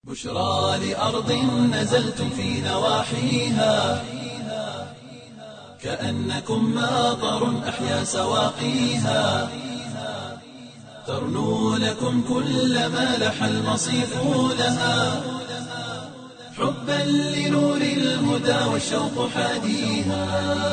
بشرى لأرض نزلتم في نواحيها كأنكم ماطر أحيا سواقيها ترنو لكم كل ما لح المصيف لها حبا لنور الهدى والشوق حاديها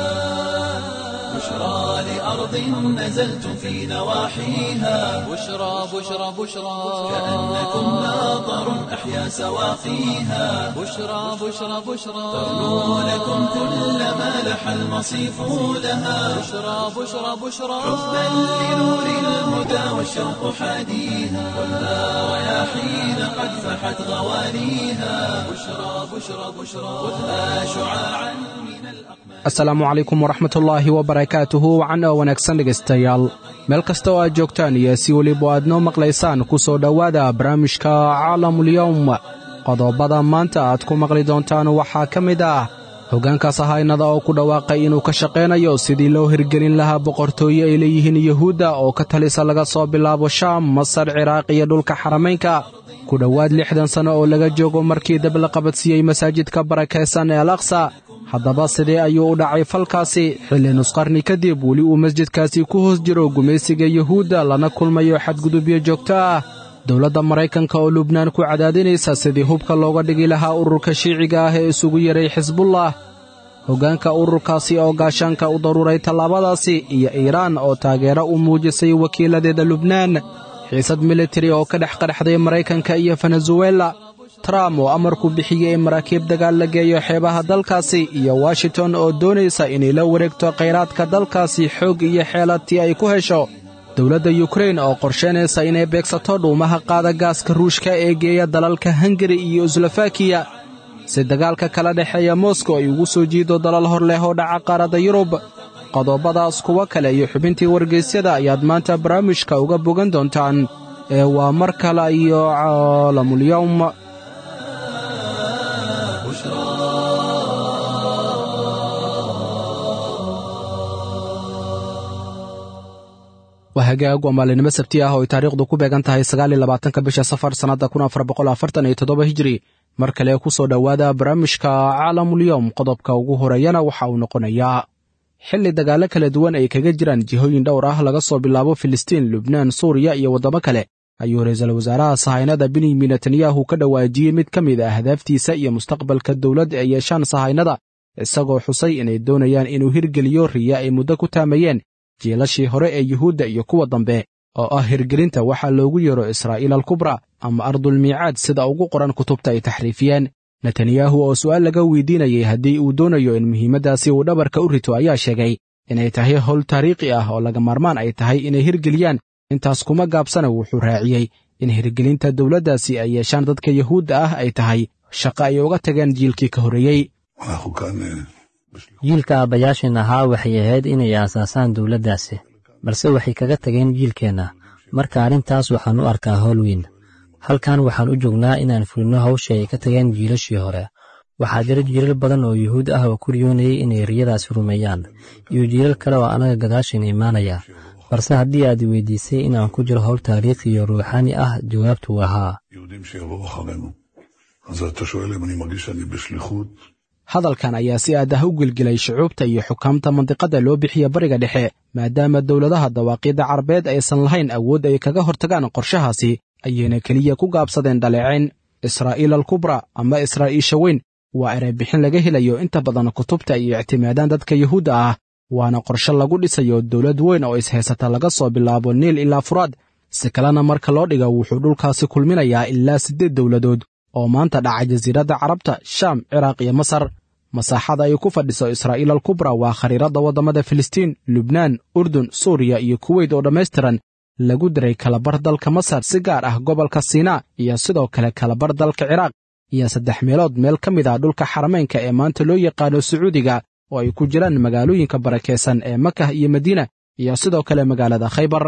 بشرى لأرض نزلتم في نواحيها بشرى بشرى بشرى كأنكم ماطر أحيا سواقيها بشرى بشرى بشرى ترنو لكم كل ما لح المصيف لها بشرى بشرى بشرى حبا لنور الهدى والشوق حاديها والها رياحين قد فحت غوانيها بشرى بشرى بشرى خذها شعاعا من الأقمار asalaamu calaykum waraxmatullaahi wabarakaatuhu wacan oo wanaagsan dhegaystayaal meel kasta oo aad joogtaan iyo si weliba aad noo maqlaysaan ku soo dhowaada barnaamijka caalamulyowm qodobada maanta aad ku maqli doontaan waxaa ka mid ah hoggaanka sahaynada oo ku dhawaaqay inuu ka shaqaynayo sidii loo hirgelin lahaa boqortooye ay leeyihiin yuhuudda oo ka talisa laga soo bilaabo shaam masar ciraaq iyo dhulka xaramaynka ku dhowaad lixdan sanno oo laga joogo markii dab la qabadsiiyey masaajidka barakaysan ee al aqsa haddaba sidee ayuu u dhacay falkaasi xilli nusqarni kadib weli uu masjidkaasi ku hoos jiro gumaysiga yuhuudda lana kulmayo xadgudubyo joogto ah dowladda maraykanka oo lubnaan ku cadaadinaysa sidii hubka looga dhigi lahaa ururka shiiciga ah ee isugu yeray xisbullah hoggaanka ururkaasi oo gaashaanka u daruuray tallaabadaasi iyo iiraan oo taageero u muujisay wakiiladeeda lubnaan xiisad militari oo ka dhex qadhaxday maraykanka iyo venezuela trump oo amarku bixiyey in maraakiib dagaal la geeyo xeebaha dalkaasi iyo washington oo doonaysa inay la wareegto khayraadka dalkaasi xoog iyo xeeladtii ay ku hesho dowladda yukrain oo qorshaynaysa inay beegsato dhuumaha qaada gaaska ruushka ee geeya dalalka hungari iyo slofakiya si dagaalka kala dhexeeya moskow ay ugu soo jiido dalal hor leh oo dhaca qaaradda yurub qodobadaas kuwo kale iyo xubintii wargaysyada ayaad maanta barnaamijka uga bogan doontaan ee waa mar kale iyo caalamulyowm waa hagaag waa maalinimo sabti ah oo ay taariikhdu ku beegan tahay sagaal iyo labaatanka bisha safar sannadda kun afar boqol afartan iyo toddoba hijiri mar kale ku soo dhowaada barnaamijka caalamulyowm qodobka ugu horeeyana waxa uu noqonayaa xilli dagaallo kala duwan ay kaga jiraan jihooyin dhowr ah laga soo bilaabo filistiin lubnaan suuriya iyo waddamo kale ayuu ra-iisul wasaaraha sahaynada benyamin netanyahu ka dhawaajiyey mid ka mid ah ahdaaftiisa iyo mustaqbalka dowladda ay yeeshaan sahaynada isagoo xusay inay doonayaan inuu hirgeliyo riya ay muddo ku taamayeen jiilashii hore ee yuhuudda iyo kuwa dambe oo ah hirgelinta waxaa loogu yeero israa'iil alkubra ama ardulmiicaad sida ugu qoran kutubta ay taxriifiyeen netanyahu oo su'aal laga weydiinayay haddii uu doonayo in muhiimaddaasi uu dhabarka u rito ayaa sheegay inay tahay howl taariikhi ah oo laga maarmaan ay tahay inay hirgeliyaan intaas kuma gaabsana wuxuu raaciyey in hirgelinta dowladdaasi ay yeeshaan dadka yuhuudda ah ay tahay shaqo ay uga tageen jiilkii ka horreeyey jiilka aabbayaashin ahaa waxay ahayd inay aasaasaan dowladdaasi balse waxay kaga tageen jiilkeenna marka arrintaas waxaan u arkaa howl weyn halkan waxaan u joognaa inaan fulino hawsha ay ka tageen jiilashii hore waxaa jira jiilal badan oo yuhuud ah oo ku riyoonayay inay riyadaasi rumeeyaan iyo jiilal kale oo annaga gadaashin imaanaya balse haddii aad weydiisay inaan ku jiro howl taariikhi iyo ruuxaani ah jawaabtu waa haa hadalkan ayaa si aad ah u gelgelay shucuubta iyo xukaamta mandiqadda loo bixiya bariga dhexe maadaama dowladaha dawaaqiidda carabeed aysan lahayn awood ay kaga hortagaan qorshahaasi ayayna keliya ku gaabsadeen dhaleecayn israa'iil alkubra ama israa'iisha weyn waa ereybixin laga helayo inta badan kutubta ay ictimaadaan dadka yuhuudda ah waana qorshe lagu dhisayo dowlad weyn oo ishaysata laga soo bilaabo niil ilaa furaad si kalena marka loo dhigo wuxuu dhulkaasi kulminayaa ilaa siddeed dowladood oo maanta dhaca jasiiradda carabta shaam ciraaq iyo masar masaaxada ay ku fadhiso israa'iil alkubra waa khariiradda waddamada filistiin lubnaan urdun suuriya iyo kuweyt oo dhammaystiran lagu diray kalabar dalka masar si gaar ah gobolka siinaa iyo sidoo kale kalabar dalka ciraaq iyo saddex meelood meel ka mid ah dhulka xaramaynka ee maanta loo yaqaano sacuudiga oo ay ku jiraan magaalooyinka barakaysan ee makah iyo madiina iyo sidoo kale magaalada khaybar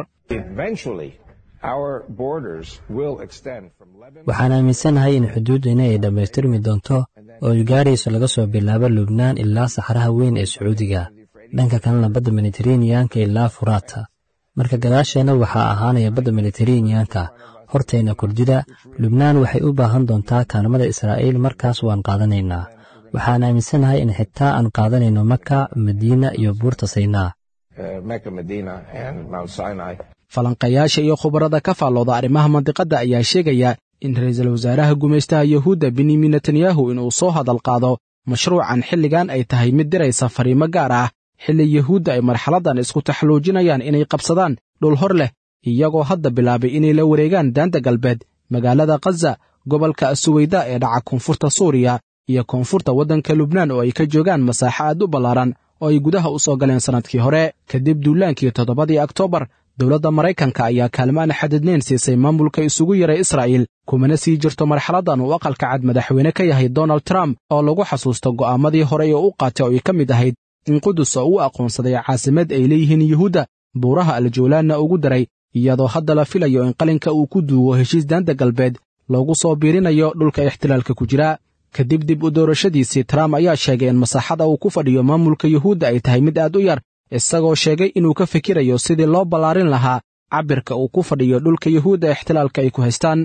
waxaan aaminsanahay in xuduuddina ay dhammaystirmi doonto oo ay gaarayso laga soo bilaabo lubnaan ilaa saxraha weyn ee sacuudiga dhanka kalena badda mediteraneanka ilaa furaata marka gadaasheenna waxaa ahaanaya badda mediteraneanka hortayna kordida lubnaan waxay u baahan doontaa kaalmada israa'iil markaas waan qaadanaynaa waxaan aaminsanahay in xitaa aan qaadanayno maka madiina iyo buurta saynaa falanqayaasha iyo khubarada ka faallooda arrimaha mandiqadda ayaa sheegaya in ra'iisul wasaaraha gumaystaha yuhuudda benyamin netanyahu inuu soo hadal qaado mashruucan xilligan ay tahay mid diraysa fariimo gaar ah xilli yuhuudda ay marxaladdan isku taxluujinayaan inay qabsadaan dhul hor leh iyagoo hadda bilaabay inay la wareegaan daanta galbeed magaalada khaza gobolka suweyda ee dhaca koonfurta suuriya iyo koonfurta waddanka lubnaan oo ay ka joogaan masaaxo aad u ballaaran oo ay gudaha u soo galeen sannadkii hore kadib duulaankii toddobadii oktoobar dowladda maraykanka ayaa kaalmo aan xadidnayn siisay maamulka isugu yaray israa'iil kumana sii jirto marxaladdan uu aqalka cad madaxweyne ka yahay donald trump oo lagu xasuusto go'aamadii hore ee u qaatay oo ay ka mid ahayd in qudus oo u aqoonsaday caasimad ay leeyihiin yuhuudda buuraha aljoolaanna ugu daray iyadoo hadda la filayo in qalinka uu ku duugo heshiis daanta galbeed loogu soo biirinayo dhulka ixtilaalka ku jira kadib dib u doorashadiisii trump ayaa sheegay in masaaxada uu ku fadhiyo maamulka yuhuudda ay tahay mid aad u yar isagoo sheegay inuu ka fikirayo sidii loo ballaarin lahaa cabirka uu ku fadhiyo dhulka yuhuudda ixtilaalka ay ku haystaan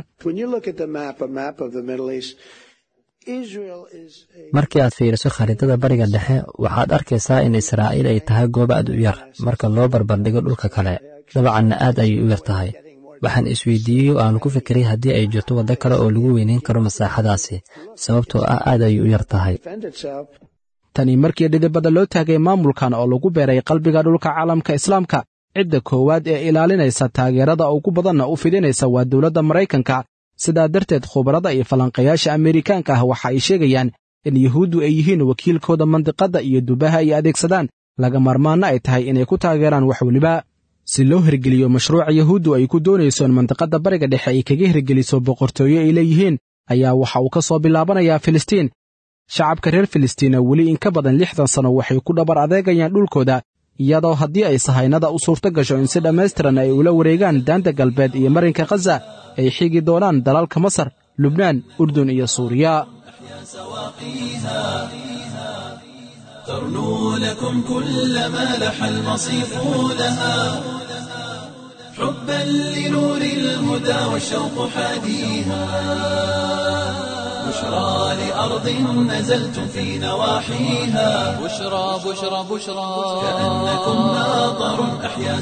markii aad fiiriso khariidada bariga dhexe waxaad arkaysaa in israa'iil ay tahay goob aad u yar marka loo barbardhigo dhulka kale dabacanna aad ayay u yar tahay waxaan isweydiiyey oo aan ku fikiray haddii ay jirto waddo kale oo lagu weynayn karo masaaxadaasi sababtoo ah aad ayay u yar tahay tani markii dhidibada loo taagay maamulkan oo lagu beeray qalbiga dhulka caalamka islaamka cidda koowaad ee ilaalinaysa taageerada ugu badanna u fidinaysa waa dowladda maraykanka sidaa darteed khubarada iyo falanqayaasha ameerikaanka ah waxa ay sheegayaan in yuhuuddu ay yihiin wakiilkooda mandiqadda iyo dubaha ay adeegsadaan laga maarmaanna ay tahay inay ku taageeraan wax weliba si loo hirgeliyo mashruuca yuhuuddu ay ku doonayso in mandiqadda bariga dhexe ay kaga hirgeliso boqortooyo ay leeyihiin ayaa waxa uu ka soo bilaabanayaa filistiin shacabka reer filistiina weli in ka badan lixdan sanno waxay ku dhabar adeegayaan dhulkooda iyadoo haddii ay sahaynada u suurto gasho in si dhammaystiran ay ula wareegaan daanta galbeed iyo marinka khaza ay xigi doonaan dalalka masar lubnaan urdun iyo suuriya ترنو لكم كل ما لح المصيف لها حبا لنور الهدى والشوق حاديها بشرى لأرض نزلتم في نواحيها بشرى بشرى بشرى كأنكم ناظر أحيا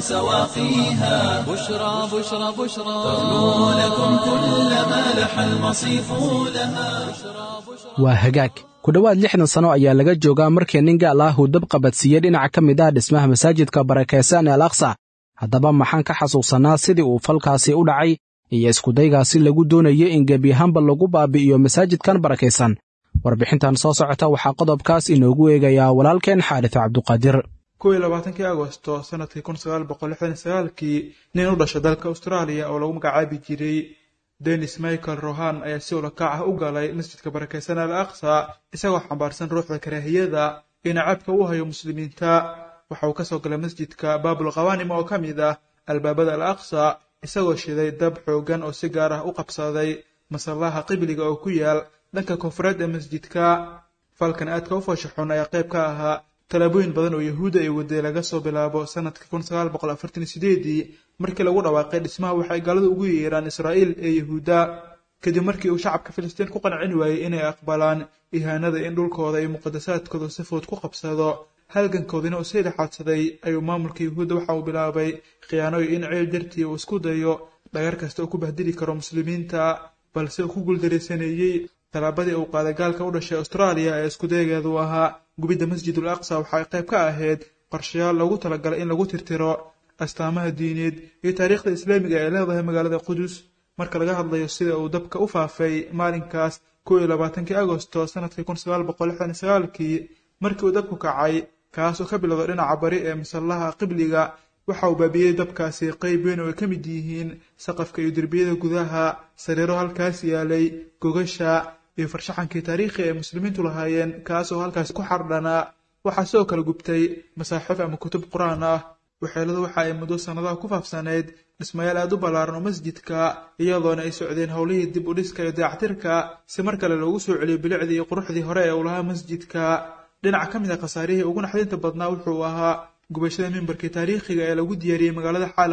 سواقيها بشرى بشرى بشرى ترنو لكم كل ما لح المصيف لها waa hagaag ku dhowaad lixdan sanno ayaa laga joogaa markii nin gaal ah uu dab qabadsiiyey dhinaca ka mid ah dhismaha masaajidka barakaysan ee al aqsa haddaba maxaan ka xasuusannaa sidii uu falkaasi u dhacay iyo iskudaygaasi lagu doonayay in gebiyahaanba lagu baabi'iyo masaajidkan barakaysan warbixintan soo socota waxaa qodobkaas inoogu eegayaa walaalkeen xaarits cabduqaadir kow iyo labaatankii agosto sanadkii kun sagaal boqol lixdan iyo sagaalkii nin u dhashay dalka austraaliya oo lagu magacaabi jiray denis michael rohan ayaa si ulakac ah u galay masjidka barakaysan al aqsa isagoo xambaarsan ruuxda karaahiyada iyo nacabka u hayo muslimiinta waxa uu kasoo galay masjidka baabul khawanim oo ka mid ah albaabada al aqsa isagoo shiday dab xoogan oo si gaar ah u qabsaday masallaha qibliga oo ku yaal dhanka koonfureed ee masjidka falkan aadka u fooshaxun ayaa qayb ka ahaa tallaabooyin badan oo yahuudda ay waday laga soo bilaabo sanadka kun sagaal boqol afartan iyo sideedii markii lagu dhawaaqay dhismaha waxay gaaladu ugu yeeraan israa'iil ee yahuudda kadib markii uu shacabka filistiin ku qancin waayey inay aqbalaan ihaanada in dhulkooda iyo muqadasaadkooda si fudud ku qabsado halgankoodina uu sii dhexaadsaday ayuu maamulka yahuudda waxa uu bilaabay khiyaano iyo in ceel dartii uu isku dayo dhagar kasta uu ku bahdili karo muslimiinta balse uu ku guuldaraysaneeyey tallaabadii uu qaaday gaalka u dhashay austraaliya ee iskudayageedu ahaa gubidda masjidul aqsa waxay qayb ka ahayd qorshayaal loogu talagalay in lagu tirtiro astaamaha diineed iyo taariikhda islaamiga ee leedahay magaalada qudus marka laga hadlayo sida uu dabka u faafay maalinkaas kow iyo labaatankii agosto sanadkii kun sagaal boqol lixdan iyo sagaalkii markii uu dabku kacay kaas oo ka bilowday dhinaca bari ee masallaha qibliga waxa uu baabiyey dabkaasi qayb weyn oo ay ka mid yihiin saqafka iyo derbiyada gudaha sariiro halkaas yaalay gogasha iyo farshaxankii taariikhi ay muslimiintu lahaayeen kaas oo halkaasi ku xardhanaa waxaa sidoo kale gubtay masaaxiif ama kutub qur-aan ah waxeeladu waxa ay muddo sannadaha ku faafsanayd dhismayaal aad u ballaaran oo masjidka iyadoona ay socdeen howlihii dib u dhiska iyo dayactirka si mar kale loogu soo celiyo bilicdii iyo quruxdii hore ee uu lahaa masjidka dhinaca ka mid a khasaarihii ugu naxdinta badnaa wuxuu ahaa gubashada mimbarkii taariikhiga ee lagu diyaariyey magaalada xalab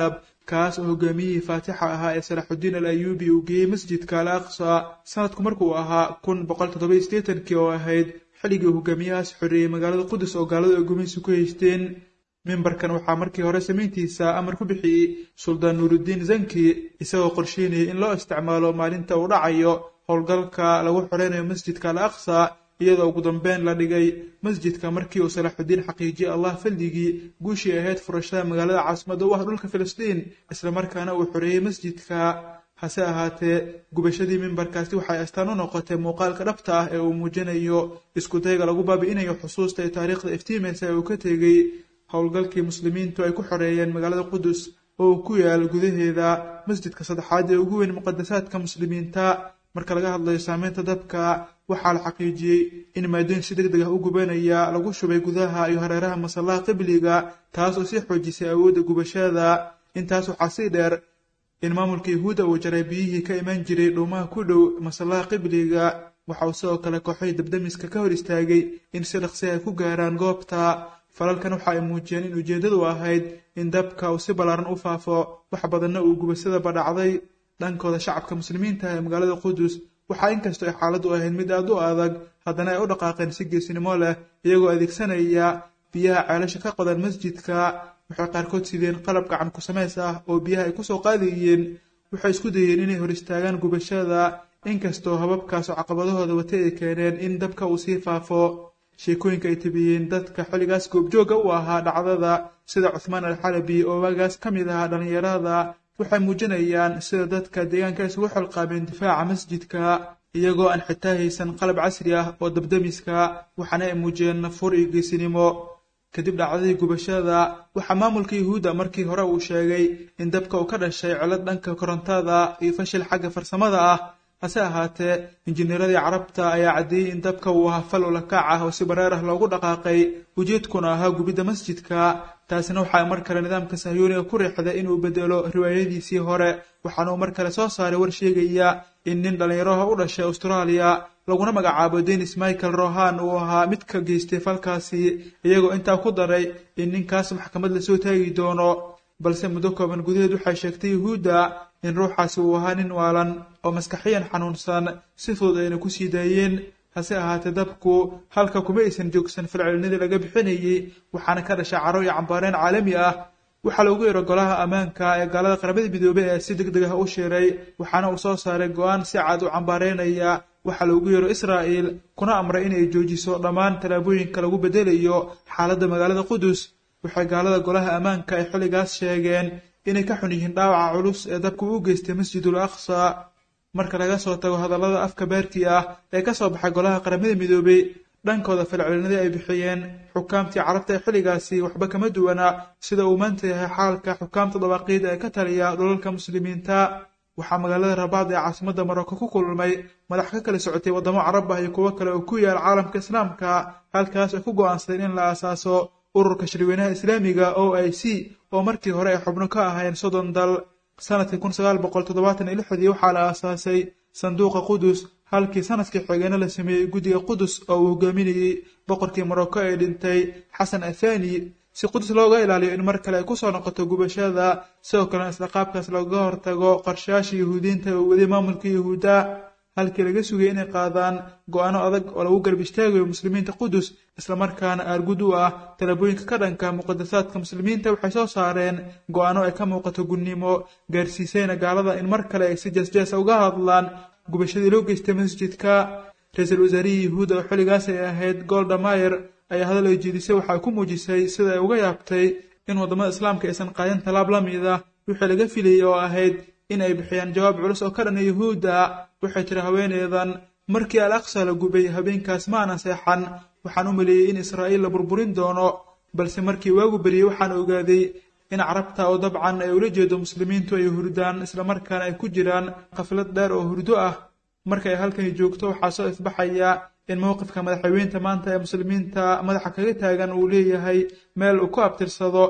kaas oo hogaamiyihii faatixa ahaa ee salaaxudiin al ayuubi uu geeyey masjidka al aqsa sanadku markuu ahaa kun boqol toddoba iyo siddeetankii oo ahayd xilligii uu hogaamiyahaas xoreeyey magaalada qudus oo gaaladu ay gumaysi ku haysteen mimbarkan waxaa markii hore samayntiisa amar ku bixiyey suldaan nuuruddiin zanki isagoo qorsheynayay in loo isticmaalo maalinta uu dhacayo howlgalka lagu xoreynayo masjidka al aqsa iyadoo ugu dambeyn la dhigay masjidka markii uu salaaxudiin xaqiijiyey allah fadligii guushii ahayd furashada magaalada caasimadda u ah dhulka filistiin islamarkaana uu xoreeyey masjidka hase ahaatee gubashadii mimbarkaasi waxay astaan u noqotay muuqaalka dhabta ah ee uu muujinayo iskudayga lagu baabi'inayo xusuusta ee taariikhda iftiimaysa ee uu ka tegey howlgalkii muslimiintu ay ku xoreeyeen magaalada qudus oo uu ku yaal gudaheeda masjidka saddexaad ee ugu weyn muqadasaadka muslimiinta marka laga hadlayo saameynta dabka waxaa la xaqiijiyey in maadooyin si deg deg ah u gubanaya lagu shubay gudaha iyo hareeraha masallaha qibliga taas oo sii xoojisay awoodda gubashada intaas waxaa sii dheer in maamulka yahuudda uu jaray biyihii ka imaan jiray dhuumaha ku dhow masallaha qibliga waxa uu sidoo kale kooxay dabdamiska ka hor istaagay in si dhaqsi ay ku gaaraan goobta falalkan waxa ay muujiyeen in ujeeddadu ahayd in dabka uu si ballaaran u faafo wax badanna uu gubashada badhacday dhankooda shacabka muslimiinta ee magaalada qudus waxaa inkastoo ay xaaladdu ahayd mid aad u adag haddana ay u dhaqaaqeen si geesinimo leh iyagoo adeegsanaya biyaha ceelasha ka qodan masjidka waxay qaarkood sideen qalab gacan ku samays ah oo biyaha ay kusoo qaadayeen waxay isku dayeen inay hor istaagaan gubashada inkastoo hababkaas oo caqabadahooda wata ay keeneen in dabka uu sii faafo sheekooyinka ay tabiyeen dadka xilligaas goobjooga u ahaa dhacdada sida cuthmaan alxalabi oo waagaas ka mid ahaa dhallinyarada waxay muujinayaan sida dadka deegaanka isugu xilqaabeen difaaca masjidka iyagoo aan xitaa haysan qalab casri ah oo dabdamiska waxaana ay muujiyeen nafur iyo geesinimo kadib dhacdadii gubashada waxaa maamulka yuhuudda markii hore uu sheegay in dabka uu ka dhashay cilad dhanka korontada iyo fashil xagga farsamada ah hase ahaatee injineeradii carabta ayaa caddeeyey in dabka uu ahaa fal ulakaac ah oo si bareer ah loogu dhaqaaqay ujeedkuna ahaa gubidda masjidka taasina waxaa mar kale nidaamka sahyuuniga ku riixday inuu bedelo riwaayadiisii hore waxaana uu mar kale soo saaray war sheegaya in nin dhallinyaraha u dhashay austraaliya laguna magacaabo denis michael rohan uu ahaa mid ka geystay falkaasi iyagoo intaa ku daray in ninkaas maxkamad lasoo taagi doono balse muddo kooban gudaheed waxay sheegtay yuhuudda in ruuxaasi uu ahaa nin waalan oo maskaxiyan xanuunsan si fudud ayna ku sii daayeen hase ahaatee dabku halka kuma aysan joogsan falcelinadii laga bixinayey waxaana ka dhashay caro iyo cambaareen caalami ah waxaa loogu yeero golaha ammaanka ee gaalada qaramada midoobey ee si deg deg ah u shiray waxaana uu soo saaray go-aan si cad u cambaareynaya waxaa loogu yeero israa'il kuna amray inay joojiso dhammaan tallaabooyinka lagu bedelayo xaaladda magaalada qudus waxay gaalada golaha ammaanka ay xilligaas sheegeen inay ka xun yihiin dhaawaca culus ee dabku u geystay masjidul aqsa marka laga soo tago hadallada afka baarkii ah ee ka soo baxay golaha qaramada midoobey dhankooda falcelinadii ay bixiyeen xukaamtii carabta ee xilligaasi waxba kama duwana sida uu maanta yahay xaalka xukaamta dabaaqiida ee ka taliya dhulalka muslimiinta waxaa magaalada rabaad ee caasimadda maroko ku kulmay madax ka kala socotay waddamo carab ah iyo kuwo kale oo ku yaal caalamka islaamka halkaas ay ku go'aansadeen in la aasaaso ururka shirweynaha islaamiga o i c oo markii hore ay xubno ka ahayn soddon dal sanadkii kun sagaal boqol toddobaatan iyo lixdii waxaa la aasaasay sanduuqa qudus halkii sanadkii xigeenna la sameeyey guddiga qudus oo uu hogaaminayey boqorkii morocco ee dhintay xasan athani si qudus looga ilaaliyo in mar kale ay kusoo noqoto gubashada sidoo kalena isla qaabkaas looga hortago qarshayaasha yuhuudiinta oo waday maamulka yuhuudda halkii laga sugayay inay qaadaan go-aano adag oo lagu garb istaagayo muslimiinta qudus islamarkaana aargud u ah talaabooyinka ka dhanka muqadasaadka muslimiinta waxay soo saareen go-aano ay ka muuqato gunnimo gaarsiisayna gaalada in mar kale ay si jeesjeesa uga hadlaan gubashadii loo geystay masjidka ra-iisul wasaarihii yuhuudda oo xilligaas ay ahayd golda mayer ayaa hadal ay jeedisay waxay ku muujisay sida ay uga yaabtay in waddamada islaamka aysan qaadin tallaab la mid ah wixii laga filayay oo ahayd in ay bixiyaan jawaab culus oo ka dhana yuhuudda waxay tiri haweeneydan markii al aqsa la gubay habeenkaas ma ana seexan waxaan u maleeyey in israa'iil la burburin doono balse markii waagu beriyey waxaan ogaaday in carabta oo dabcan ay ula jeedo muslimiintu ay hurdaan islamarkaana ay ku jiraan qaflad dheer oo hurdo ah marka ay halkani joogto waxaa soo isbaxaya in mowqifka madaxweynta maanta ee muslimiinta madaxa kaga taagan uu leeyahay meel uu ku abtirsado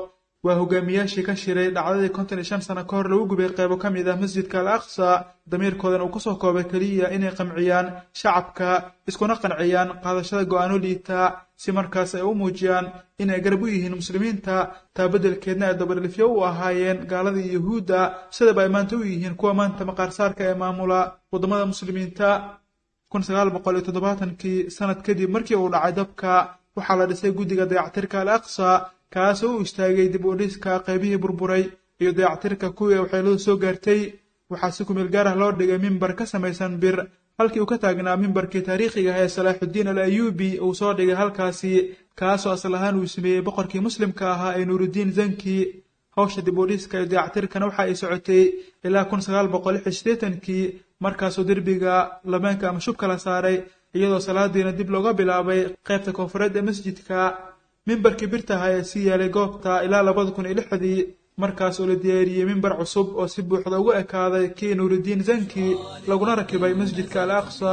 waa hogaamiyaashii ka shiray dhacdadii konton iyo shan sano ka hor lagu gubay qeybo ka mid ah masjidka al aqsa damiirkoodan uu kusoo koobay keliya inay qamciyaan shacabka iskuna qanciyaan qaadashada go-aano liita si markaas ay u muujiyaan inay garab u yihiin muslimiinta taa beddelkeedna ay dabadhilifyo u ahaayeen gaaladii yuhuudda sidaba ay maanta u yihiin kuwa maanta maqaarsaarka ee maamula waddamada muslimiinta kun sagaal boqol iyo toddobaatankii sanad kadib markii uu dhacay dabka waxaa la dhisay guddiga dayactirka al aqsa kaasoo u istaagay dib u dhiska qaybihii burburay iyo dayactirka kuwii waxyeeladu soo gaartay waxaa si kumeel gaar ah loo dhigay mimbar ka samaysan bir halkii uu ka taagnaa mimbarkii taariikhiga ah ee salaaxuddiin al ayuubi uu soo dhigay halkaasi kaasoo asal ahaan uu sameeyey boqorkii muslimka ahaa ee nuuruddiin zanki hawsha dib u dhiska iyo dayactirkana waxa ay socotay ilaa kun sagaal boqol lix iyo siddeetankii markaasuu derbiga labeenka ama shubka la saaray iyadoo salaadiina dib looga bilaabay qaybta koonfureed ee masjidka mimbarkii birtaha ayaa sii yaalay goobta ilaa labada kun iyo lixdii markaas oo la diyaariyey mimbar cusub oo si buuxda ugu ekaaday kii nuuruddiin zanki laguna rakibay masjidka al aqsa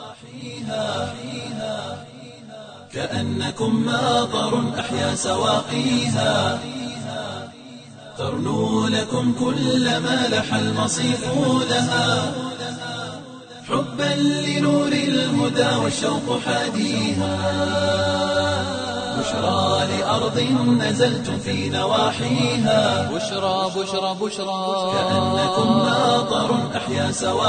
كأنكم ماطر أحيا سواقيها ترنو لكم كل ما لح المصيف لها حبا لنور الهدى والشوق حاديها بشرى لأرض نزلتم في نواحيها بشرى بشرى بشرى كأنكم ماطر أحيا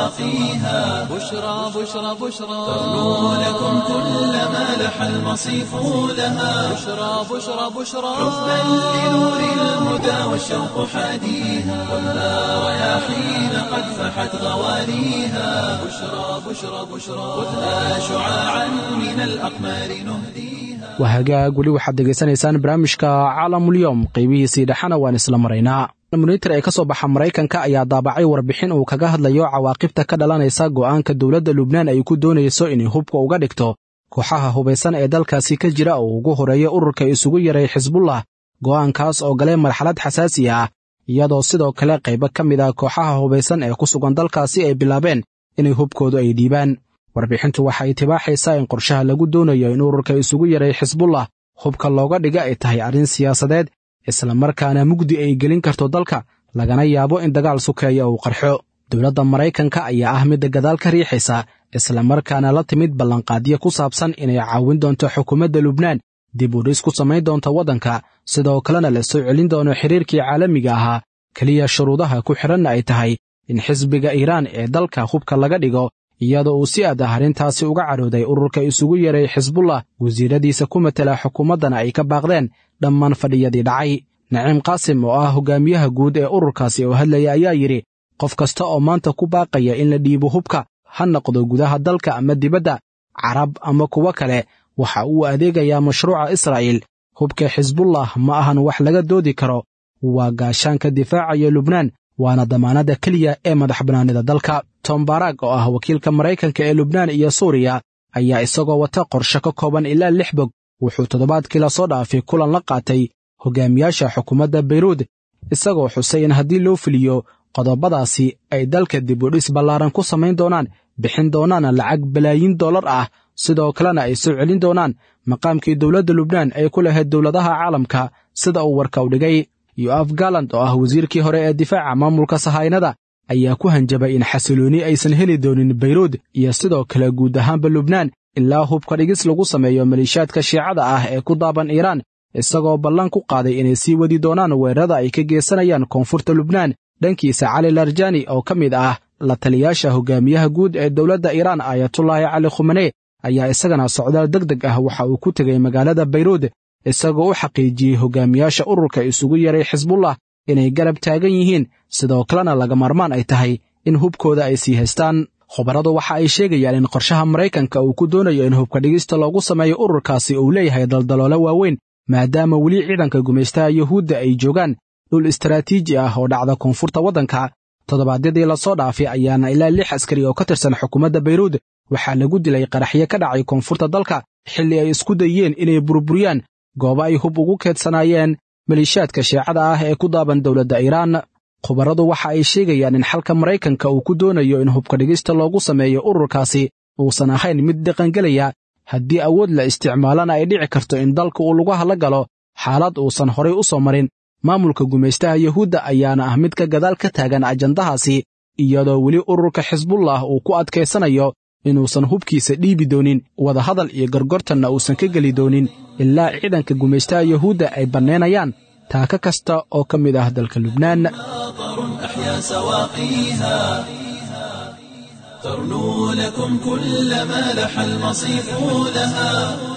سواقيها بشرى بشرى بشرى ترنو لكم كل ما لح المصيف لها بشرى بشرى بشرى حبا لنور الهدى والشوق حاديها والنار رياحين قد فحت غوانيها بشرى بشرى بشرى خذها شعاعا من الأقمار نهديها waa hagaag weli waxaad degaysanaysaan barnaamijka caalamulyoom qaybihiisii dhexana waan isla maraynaa monitor ee ka soo baxa maraykanka ayaa daabacay warbixin uu kaga hadlayo cawaaqibta ka dhalanaysa go'aanka dowladda lubnaan ay ku doonayso inay hubka uga dhigto kooxaha hubaysan ee dalkaasi ka jira oo ugu horeeya ururka isugu yaray xisbullah go'aankaas oo galay marxalad xasaasi ah iyadoo sidoo kale qaybo ka mid ah kooxaha hubaysan ee ku sugan dalkaasi ay bilaabeen inay hubkoodu ay dhiibaan warbixintu waxa ay tibaaxaysaa in qorshaha lagu doonayo in ururka isugu yaray xisbullah hubka looga dhiga ay tahay arrin siyaasadeed islamarkaana mugdi ay gelin karto dalka lagana yaabo in dagaal sukeeya uu qarxo dowladda maraykanka ayaa ah midda gadaal ka riixaysa islamarkaana la timid ballanqaadyo ku saabsan inay caawin doonto xukuumadda lubnaan dib u dhis ku samayn doonta waddanka sidoo kalena la soo celin doono xiriirkii caalamiga ahaa keliya shuruudaha ku xidhanna ay tahay in xisbiga iiraan ee dalka hubka laga dhigo iyadoo uu si aad ah arrintaasi uga cadhooday ururka isugu yaray xisbullah wasiiradiisa ku matela xukuumaddana ay ka baaqdeen dhammaan fadhiyadii dhacay naciim qaasim oo ah hogaamiyaha guud ee ururkaasi oo hadlaya ayaa yidhi qof kasta oo maanta ku baaqaya in la dhiibo hubka ha noqdo gudaha dalka ama dibadda carab ama kuwo kale waxa uu adeegayaa mashruuca israa'iil hubka xisbullah ma ahan wax laga doodi karo waa gaashaanka difaacaya lubnaan waana damaanadda keliya ee madax bannaanida dalka tom barag oo ah wakiilka maraykanka ee lubnaan iyo suuriya ayaa isagoo wata qorshe ka kooban ilaa lix bog wuxuu toddobaadkii la soo dhaafay kulan la qaatay hogaamiyaasha xukuumadda bayruud isagoo xusay in haddii loo fuliyo qodobadaasi ay dalka dib u dhis ballaaran ku samayn doonaan bixin doonaana lacag balaayiin dollar ah sidoo kalena ay soo celin doonaan maqaamkii dowladda lubnaan ay ku lahayd dowladaha caalamka sida uu warka u dhigay yoaf galand oo ah wasiirkii hore ee difaaca maamulka sahaynada ayaa ku hanjabay in xasilooni aysan heli doonin bayruud iyo sidoo kale guud ahaanba lubnaan ilaa hubka dhigis lagu sameeyo maliishaadka shiicada ah ee ku daaban iiraan isagoo ballan ku qaaday inay sii wadi doonaan weerarada ay ka geysanayaan koonfurta lubnaan dhankiisa cali larjani oo ka mid ah la taliyaasha hogaamiyaha guud ee dowladda iiraan aayatullaahi cali khumane ayaa isagana socdaal deg deg ah waxa uu ku tegay magaalada bayruud isagoo u xaqiijiyey hogaamiyaasha ururka isugu yaray xisbullah inay garab taagan yihiin sidoo kalena laga maarmaan ay tahay in hubkooda ay sii haystaan khubaradu waxa ay sheegayaan in qorshaha maraykanka uu ku doonayo in hubka dhigista loogu sameeyo ururkaasi uu leeyahay daldaloolo waaweyn maadaama weli ciidanka gumaystaha yuhuudda ay joogaan dhul istaraatiiji ah oo dhacda koonfurta waddanka toddobaadyadii lasoo dhaafay ayaana ilaa lix askari oo ka tirsan xukuumadda bayruud waxaa lagu dilay qaraxyo ka dhacay koonfurta dalka xilli ay isku dayeen inay burburiyaan goobo ay hub ugu keedsanaayeen maliishaadka shiicada ah ee ku daaban dowladda iiraan khubaradu waxa ay sheegayaan in xalka maraykanka uu ku doonayo in hubka dhigista loogu sameeyo ururkaasi uusan ahayn mid dhaqangelaya haddii awood la isticmaalana ay dhici karto in dalka uu lagu hadla galo xaalad uusan horay u soo marin maamulka gumaystaha yuhuudda ayaana ah mid ka gadaal ka taagan ajandahaasi iyadoo weli ururka xisbullah uu ku adkaysanayo inuusan hubkiisa dhiibi doonin wadahadal iyo gorgortanna uusan ka geli doonin ilaa ciidanka gumaystaha yuhuudda ay bannaynayaan taaka kasta oo ka mid ah dalka lubnaan أحيا سواقيها ترنو لكم كل ما لح المصيف لها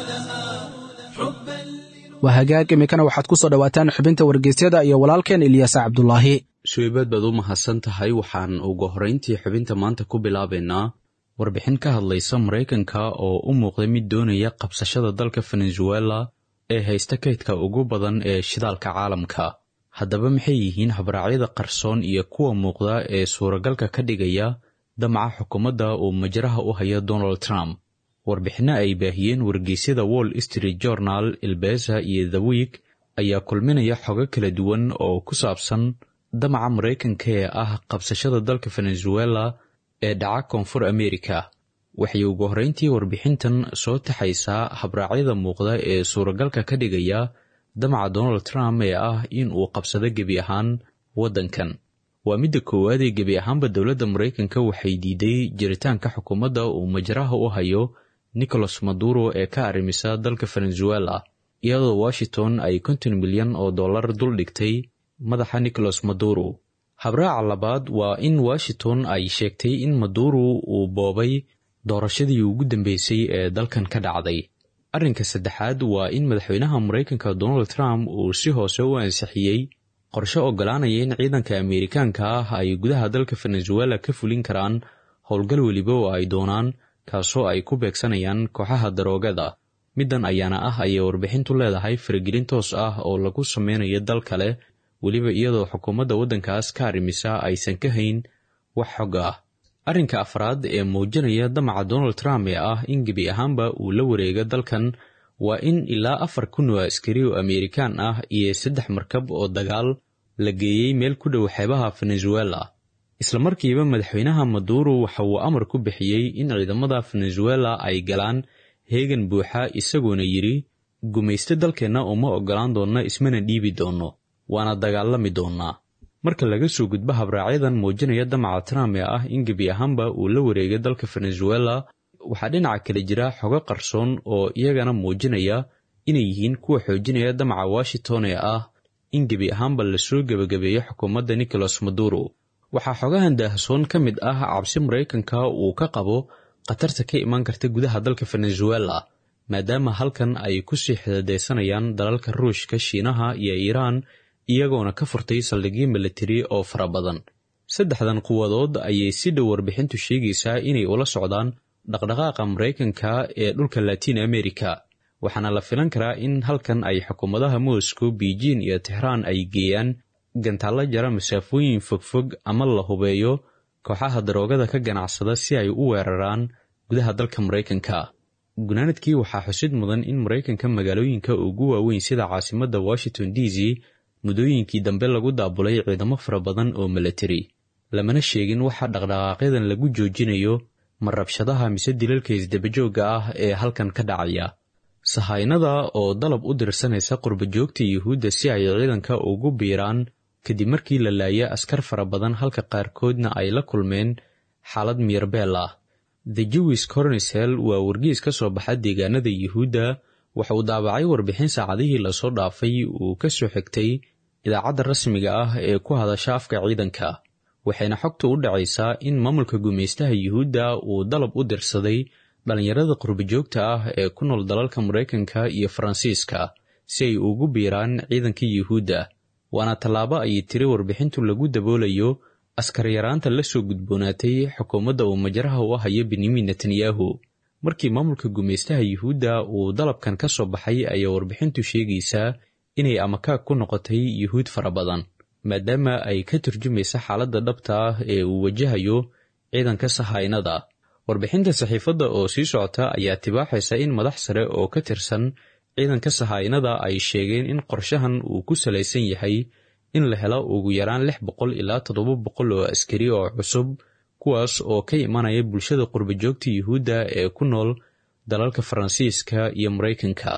waa hagaag iminkana waxaad ku soo dhowaataan xubinta wargeysyada iyo walaalkeen ilyaasa cabdulaahi suweybaad baad u mahadsan tahay waxaan ugu horrayntii xubinta maanta ku bilaabaynaa warbixin ka hadlaysa maraykanka oo u muuqday mid doonaya qabsashada dalka venezuela ee haysta kaydka ugu badan ee shidaalka caalamka haddaba maxay yihiin habraacyada qarsoon iyo kuwa muuqda ee suuragalka ka dhigaya damaca xukuumadda uu majraha u hayo donald trump warbixinno ay baahiyeen wargeysyada wall street journal ilbesa iyo the week ayaa kulminaya xogo kala duwan oo ku saabsan damaca maraykanka ee ah qabsashada dalka venezuela ee dhaca koonfur america waxay ugu horrayntii warbixintan soo taxaysaa habraacyada muuqda ee suuragalka ka dhigaya damaca donald trump ee ah in uu qabsado gebi ahaan waddankan waa midda koowaad ee gebi ahaanba dowladda maraykanka waxay diiday jiritaanka xukuumadda uu majraha u hayo nicholas maduro ee ka arrimisa dalka venezuela iyadoo washington ay konton milyan oo dollar dul dhigtay madaxa nicholas maduro habraaca labaad waa in washington ay sheegtay in maduro uu boobay doorashadii ugu dambeysay ee dalkan ka dhacday arrinka saddexaad waa in madaxweynaha maraykanka donald trump uu si hoose u ansixiyey qorshe oggolaanaya in ciidanka ameerikaanka ah ay gudaha dalka venezuela ka fulin karaan howlgal weliba oo ay doonaan kaasoo ay ku beegsanayaan kooxaha daroogada middan ayaana ah ayay warbixintu leedahay faragelin toos ah oo lagu sameynayo dal kale weliba iyadoo xukuumadda waddankaas ka arrimisa aysan ka hayn wax xog ah arrinka afraad ee muujinaya damaca donald trump ee ah in gebi ahaanba uu la wareega dalkan waa in ilaa afar kun oo askari oo ameerikaan ah iyo saddex markab oo dagaal la geeyey meel ku dhow xeebaha venezuela isla markiiba madaxweynaha maduro waxa uu amar ku bixiyey in ciidamada venezuela ay galaan heegan buuxa isagoona yidhi gumayste dalkeenna uma oggolaan doonna ismana dhiibi doonno waana dagaalami doonnaa marka laga soo gudbo habraacyadan muujinaya damaca trump ee ah in gebi ahaanba uu la wareegay dalka venezuela waxaa dhinaca kale jira xogo qarsoon oo iyagana muujinaya inay yihiin kuwa xoojinaya damaca washington ee ah in gebi ahaanba lasoo gebagabeeyo xukuumadda nicholas maduro waxaa xogahan daahsoon ka mid ah cabsi maraykanka uu ka qabo khatarta ka imaan karta gudaha dalka venezuela maadaama halkan ay kusii xidadaysanayaan dalalka ruushka shiinaha iyo iiraan iyagoona ka furtay saldhigyo milatari oo fara badan saddexdan quwadood ayay si dhow warbixintu sheegaysaa inay ula socdaan dhaqdhaqaaqa maraykanka ee dhulka latiin america waxaana la filan karaa in halkan ay xukuumadaha moscow beijing iyo tixraan ay geeyaan gantaallo jara masaafooyin fogfog ama la hubeeyo kooxaha daroogada ka ganacsada si ay u weeraraan gudaha dalka maraykanka gunaanadkii waxaa xusid mudan in maraykanka magaalooyinka ugu waaweyn sida caasimadda washington d c muddooyinkii dambe lagu daabulay ciidamo fara badan oo milatari lamana sheegin waxa dhaqdhaqaaqyadan lagu joojinayo ma rabshadaha mise dilalka isdabajoogga ah ee halkan ka dhacaya sahaynada oo dalab u dirsanaysa qurbajoogta yuhuudda si ay ciidanka ugu biiraan kadib markii la laaya askar fara badan halka qaarkoodna ay la kulmeen xaalad miirbeel ah the jewish cornisel waa wargiis ka soo baxa deegaanada yuhuudda waxa uu daabacay warbixin saacadihii lasoo dhaafay uu ka soo xigtay idaacadda rasmiga ah ee ku hadasha afka ciidanka waxayna xogtu u dhacaysaa in maamulka gumaystaha yuhuudda uu dalab u dirsaday dhallinyarada qurbajoogta ah ee ku nool dalalka maraykanka iyo faransiiska si ay ugu biiraan ciidanka yuhuudda waana tallaabo ayay tiri warbixintu lagu daboolayo askaryaraanta la soo gudboonaatay xukuumadda uu majraha u hayo benyamin netanyahu markii maamulka gumaystaha yuhuudda uu dalabkan ka soo baxay ayaa warbixintu sheegaysaa inay amakaag ku noqotay yuhuud fara badan maadaama ay ka turjumaysa xaaladda dhabta ah ee uu wajahayo ciidanka sahaynada warbixinta saxiifadda oo sii socota ayaa tibaaxaysa in madax sare oo ka tirsan ciidanka sahaynada ay sheegeen in qorshahan uu ku salaysan yahay in la helo ugu yaraan lix boqol ilaa toddoba boqol oo askari oo cusub kuwaas oo ka imanaya bulshada qurbajoogta yuhuudda ee ku nool dalalka faransiiska iyo maraykanka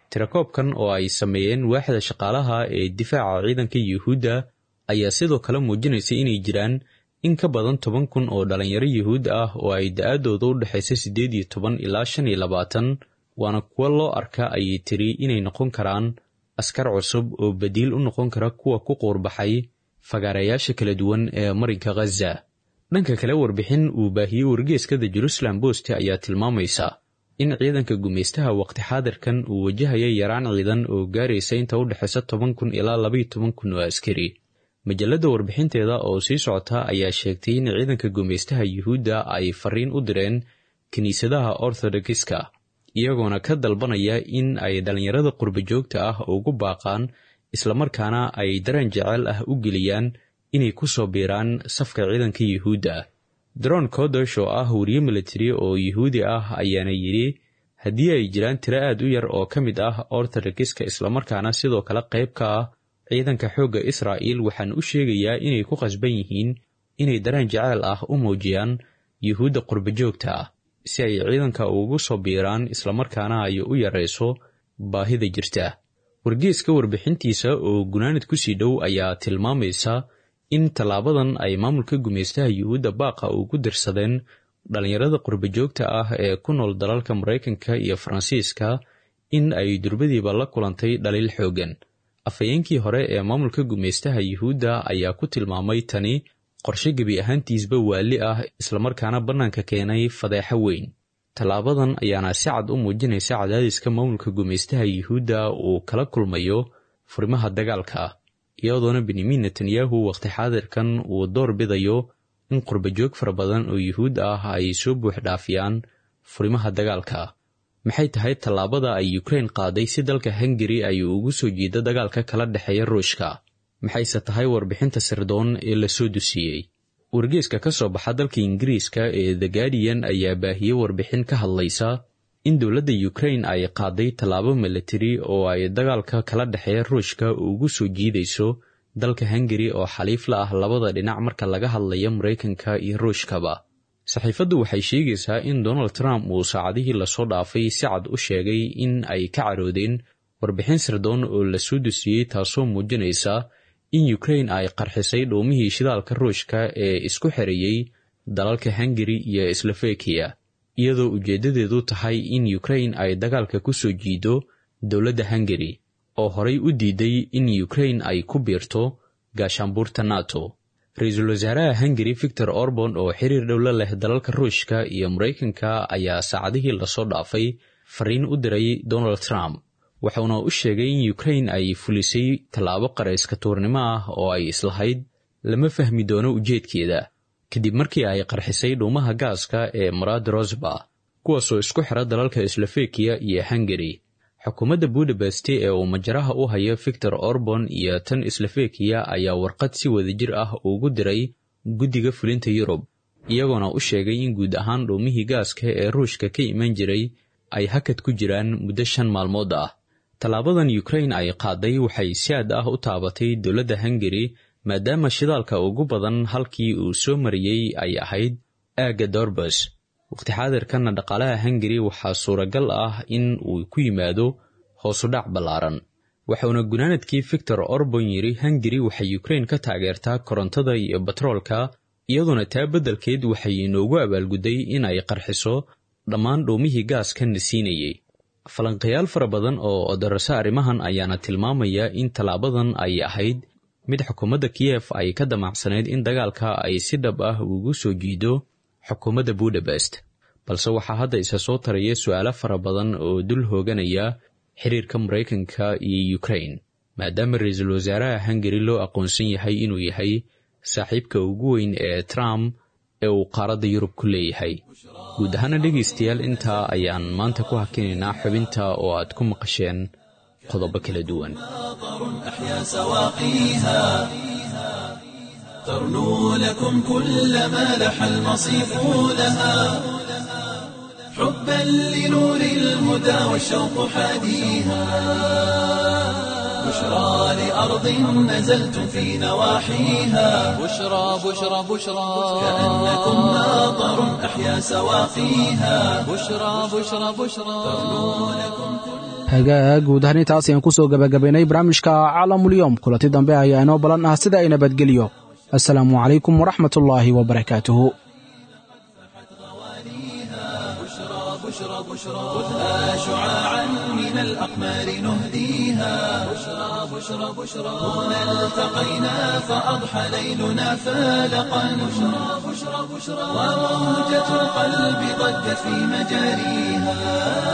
tirakoobkan oo ay sameeyeen waaxda shaqaalaha ee difaaca ciidanka yuhuudda ayaa sidoo kale muujinaysa inay jiraan in ka badan toban kun oo dhalinyaro yuhuud ah oo ay da-aadooda u dhexaysa siddeed iyo toban ilaa shan iyo labaatan waana kuwo loo arka ayay tiri inay noqon karaan askar cusub oo badiil u noqon kara kuwa ku quurbaxay fagaarayaasha kala duwan ee marinka khaza dhanka kale warbixin uu baahiyey wargeeskada jerusalem bost ayaa tilmaamaysa in ciidanka gumaystaha waqti xaadirkan uu wajahaya yaraan ciidan oo gaaraysa inta u dhexaysa toban kun ilaa labaiyo toban kun oo askari majalladda warbixinteeda oo sii socota ayaa sheegtay in ciidanka gumaystaha yuhuudda ay fariin u direen kiniisadaha orthodokiska iyagoona ka dalbanaya in ay dhallinyarada qurba joogta ah ugu baaqaan islamarkaana ay dareen jecel ah u geliyaan inay ku soo biiraan safka ciidanka yuhuudda daron kodosh oo ah wariye militari oo yuhuudi ah ayaana yidhi haddii ay jiraan tiro aad u yar oo ka mid ah orthodokiska islamarkaana sidoo kale qayb ka ah ciidanka xoogga israa'iil waxaan u sheegayaa inay ku qasban yihiin inay dareen jaceyl ah u muujiyaan yuhuudda qurba joogta ah si ay ciidanka ugu soo biiraan islamarkaana ay u yarayso baahida jirta wargeeska warbixintiisa oo gunaanad ku sii dhow ayaa tilmaamaysa in tallaabadan ay maamulka gumaystaha yuhuudda baaqa ugu dirsadeen dhallinyarada qurba joogta ah ee ku nool dalalka maraykanka iyo faransiiska in ay durbadiiba la kulantay dhaliil xooggan afhayeenkii hore ee maamulka gumaystaha yuhuudda ayaa ku tilmaamay tani qorshe gebi ahaantiisba waali ah islamarkaana bannaanka keenay fadeexo weyn tallaabadan ayaana si cad u muujinaysa cadaadiska maamulka gumaystaha yuhuudda uu kala kulmayo furimaha dagaalka iyadoona benyamin netanyahu waqti xaadirkan uu door bidayo in qurbajoog fara badan oo yuhuud ah ay soo buux dhaafiyaan furimaha dagaalka maxay tahay tallaabada ay ukrain qaaday si dalka hungari ay ugu soo jiida dagaalka kala dhexeeya ruushka maxayse tahay warbixinta sirdoon ee la soo dusiyey wargeeska ka soo baxa dalka ingiriiska ee the guardian ayaa baahiyey warbixin ka hadlaysa in dowladda ukrain ay qaaday tallaabo militari oo ay dagaalka kala dhexeeya ruushka ugu soo jiidayso dalka hungari oo xaliif la ah labada dhinac marka laga hadlayo maraykanka iyo ruushkaba saxiifaddu waxay sheegaysaa in donald trump uu saacadihii lasoo dhaafay si cad u sheegay in ay ka caroodeen warbixin sirdoon oo la soo dusiyey taasoo muujinaysa in ukrain ay qarxisay dhuumihii shidaalka ruushka ee isku xereeyey dalalka hungari iyo slofekiya iyadoo ujeeddadeedu tahay in ukrain ay dagaalka ku soo jiido dowladda hungari oo horay u diiday in ukrain ay ku biirto gaashaanbuurta nato ra-iisul wasaaraha hungari victor orban oo xiriir dhowla leh dalalka ruushka iyo maraykanka ayaa saacadihii lasoo dhaafay fariin u diray donald trump wuxuuna u sheegay in ukrain ay fulisay tallaabo qarayska tuurnimo ah oo ay islahayd lama fahmi doono ujeedkeeda kadib markii ay qarxisay dhuumaha gaaska ee marad rosba kuwaasoo isku xira dalalka slofekiya iyo hungari xukuumadda budapest ee uu majaraha u hayo victor orban iyo tan slofekiya ayaa warqad si wadajir ah ugu diray guddiga fulinta yurub iyagoona u sheegay in guud ahaan dhuumihii gaaska ee ruushka ka iman jiray ay hakad ku jiraan muddo shan maalmood ah tallaabadan ukrain ay qaaday waxay si aad ah u taabatay dowladda hungari maadaama shidaalka ugu badan halkii uu soo mariyey ay ahayd aagga dorbas waqti xaadirkanna dhaqaalaha hungari waxaa suuragal ah in uu ku yimaado hoosudhac ballaaran waxauna gunaanadkii victor orban yidhi hungari waxay ukrain ka taageertaa korontada iyo batroolka iyadoona taa beddelkeed waxay inoogu abaalgudday in ay qarxiso dhammaan dhuumihii gaaska na siinayey falanqayaal fara badan oo odarasa arrimahan ayaana tilmaamaya in tallaabadan ay ahayd mid xukuumadda kiyef ay ka damacsanayd in dagaalka ay si dhab ah ugu soo jiido xukuumadda budapest balse waxaa hadda isa soo taraya su'aalo fara badan oo dul hooganaya xiriirka maraykanka iyo ukrain maadaama ra-iisul wasaaraha hungari loo aqoonsan yahay inuu yahay saaxiibka ugu weyn ee trump ee uu qaaradda yurub ku leeyahay guud ahaana dhegaystayaal intaa ayaan maanta ku hakinaynaa xubinta oo aad ku maqasheen qodobo kala duwan أحيا سواقيها ترنو لكم كل ما لح المصيف لها حبا لنور الهدى والشوق حاديها بشرى لأرض نزلتم في نواحيها بشرى بشرى بشرى كأنكم ناظر أحيا سواقيها بشرى بشرى بشرى hagaag guud ahaan intaas ayaan ku soo gebagabaynay barnaamijka caalamulyoom kulanti dambe ayaa inoo balan ah sida ay nabadgelyo assalaamu calaykum waraxmatullaahi wabarakaatuhu خذها شعاعا من الأقمار نهديها بشرى بشرى بشرى هنا التقينا فأضحى ليلنا فالقا بشرى بشرى بشرى وموجة القلب ضجت في مجاريها